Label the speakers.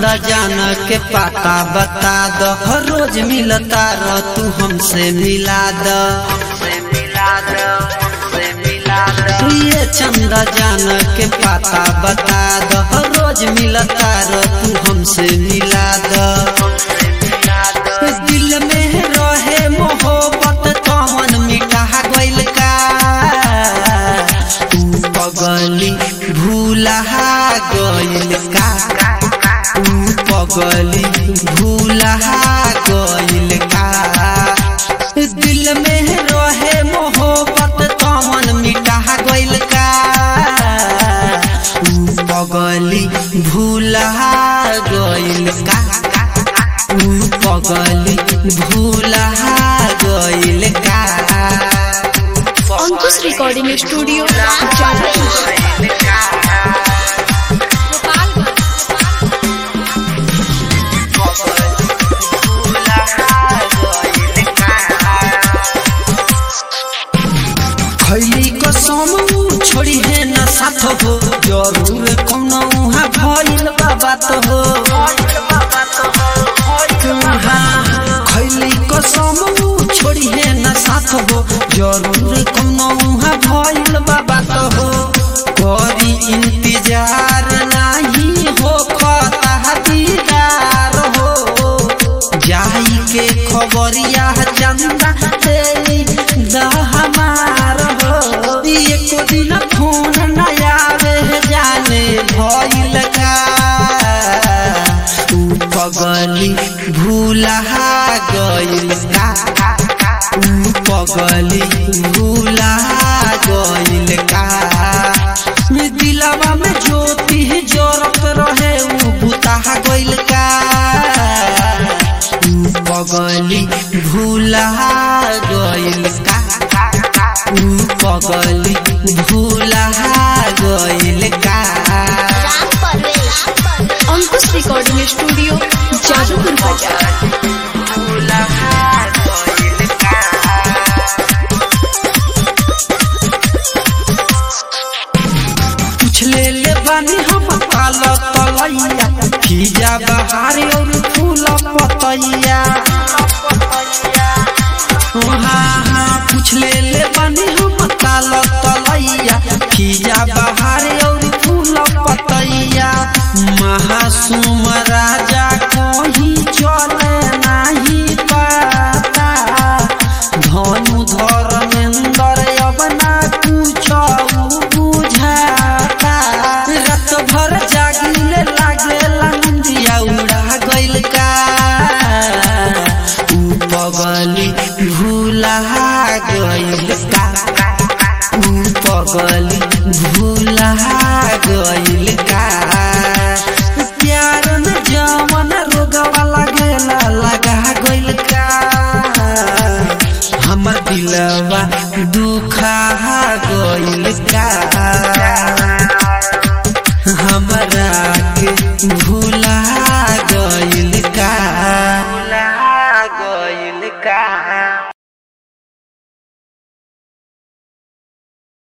Speaker 1: चंदा जान के पाता बता दो हर रोज मिलता रह तू हमसे मिला दो ये चंदा जान के पाता बता दो हर रोज मिलता रह तू हमसे मिला दो दिल में रहे मोहब्बत कौन मिटा गइल का तू पगली भूला गइल का तू पगली भूला गइल का दिल में रहे मोहब्बत कौन मिटा गइल का तू पगली भूला गइल का तू पगली भूला गइल का
Speaker 2: अंकुश रिकॉर्डिंग स्टूडियो जादवपुर
Speaker 1: खैली कसम छोड़ी है न साथ हो जरूर कौनो उहाँ भइल बाबा तो हो खैली कसम छोड़ी है न साथ हो जरूर कौनो उहाँ भइल बाबा तो हो करी इंतजार नाही हो खता दीदार हो जाई के खबरिया चंदा तेरी दहमार हो एको दिन फोन न आवे जाने भइल का तू पगली भूला गइल का तू पगली भूला गइल का दिलवा में ज्योति जरत रहे उ बुता गइल का तू पगली भूला गइल का तू पगली भूला गइल का
Speaker 2: अंकुश रिकॉर्डिंग स्टूडियो जादवपुर बाजार
Speaker 1: भूला गइल का पूछ ले ले बानी हम पाल तलैया खीजा बहारी और फूल पतैया हाँ हाँ पूछ ले ले बानी हम पाल तलैया खीजा बहारी और फूल पतैया महासुम राजा कहीं चले नहीं पाता धनु धर्मेंद्र अब ना कुछ बुझाता रात भर जागिले लागेला निंदिया उड़ा गइल का ऊ पगली भूला गइल का ऊ पगली भूला